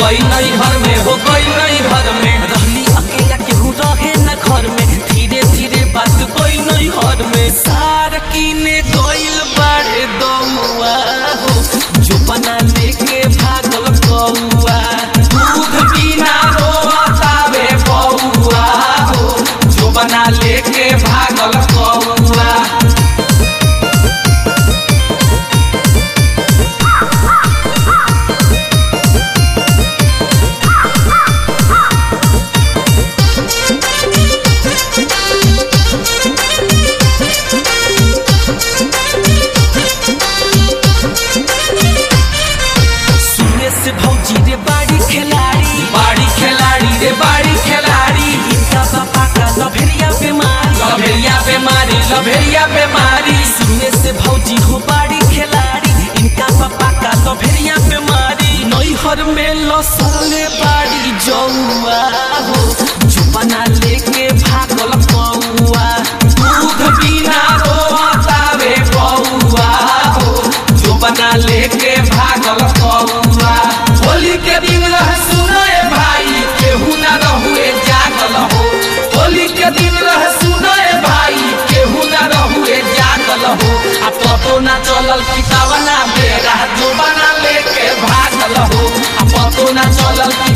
गई नहीं घर में हो गई नहीं घर में रहली अकेला केहू रहे न घर में धीरे धीरे बात कोई नहीं घर में सार कीने गइल बाड़े दौआ हो जो बना लेके भागल कौआ दूध बिना रोतावे बौआ हो जो बना लेके भागल कौआ सुने से भौजी रे बाड़ी खिलाड़ी बाड़ी खिलाड़ी रे बाड़ी खिलाड़ी इनका पापा का लभेरिया बीमारी लभेरिया बीमारी लभेरिया बीमारी सुने से भौजी हो बाड़ी खिलाड़ी इनका पापा का लभेरिया बीमारी नैहर में लसले बाड़ी जौआ हो चुपना लेके भागल कौआ दूध बिना रोतावे बौआ हो जो बना लेके भागल कौआ होली के दिन रह सुनाए भाई केहू ना रहुए जागल हो होली के दिन रह सुनाए भाई केहू ना रहुए जागल हो आ पतो ना चलल किताबना बेरा जो बना लेके भागल हो आ पतो ना चलल